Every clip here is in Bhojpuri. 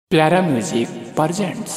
प्यारा म्यूजिक प्रेजेंट्स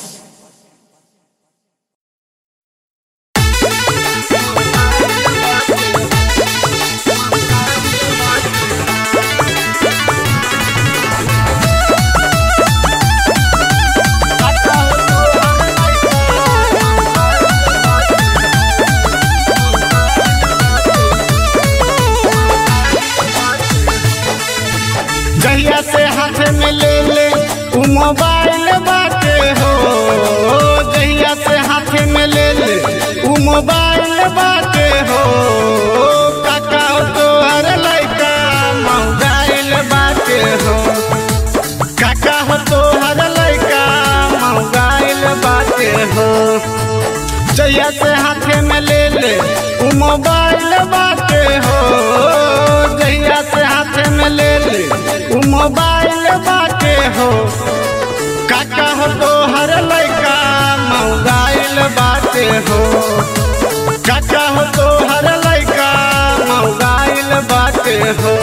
जहिया से हाथ में ले ले उ मोबाइल बाटे हो जहिया से हाथ में ले ले उ मोबाइल बाटे हो काका हो तो हर लइका मोबाइल बाटे हो काका हो तो हर लइका मोबाइल बाटे हो जहिया से हाथ में ले ले उ मोबाइल बाटे हो जहिया से हाथ में ले ले उ मोबाइल बाटे हो काका हो तो हर लइका मोबाइल बाटे हो काका हो तो हर लइका मोबाइल बाटे हो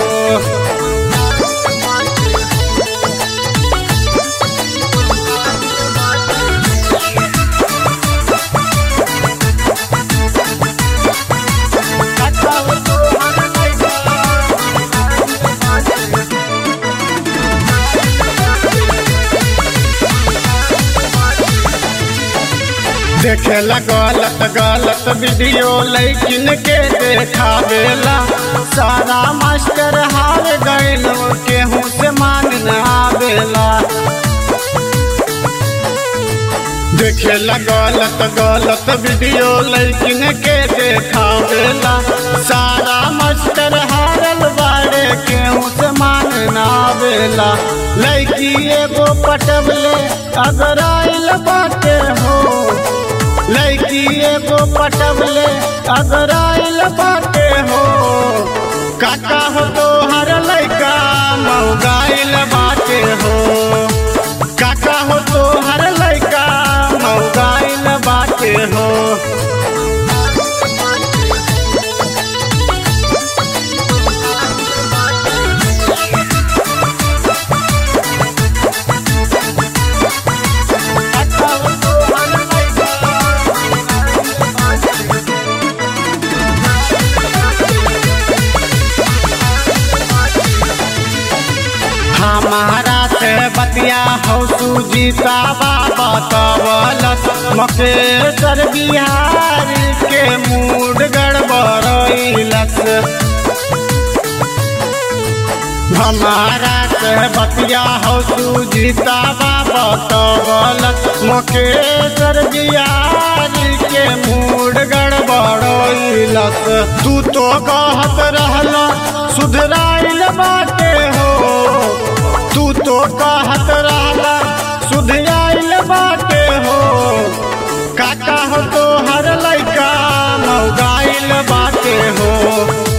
काका हो तो हर लइका देखेला गलत गलत वीडियो लेकिन के देखावेला सारा मास्टर हार गइल केहू से मान न आवेला देखेला गलत गलत वीडियो लेकिन के देखावेला सारा मास्टर हारल बाड़े केहू से मान न आवेला लड़की एगो पटवले अगर आइल बाटे हो लड़की एगो पटवले अगर आइल बाटे हो काका हो तो हर लड़का मौगाइल बाटे हो काका हो तो हर लड़का मौगाइल बाटे हो काका हो तो हर हमारा से बतिया हो सुजीता बाबा तबलस मकेश्वर बिहारी के मूड गड़बड़ैलस हमारा से बतिया हो सुजीता बाबा तबलस मकेश्वर बिहारी के मूड गड़बड़ैलस तू तो कहत रहला सुधराइल बाटे हो तू तो कहत रहला सुधराइल बाटे हो काका हो तो हर लइका मौगाइल बाटे हो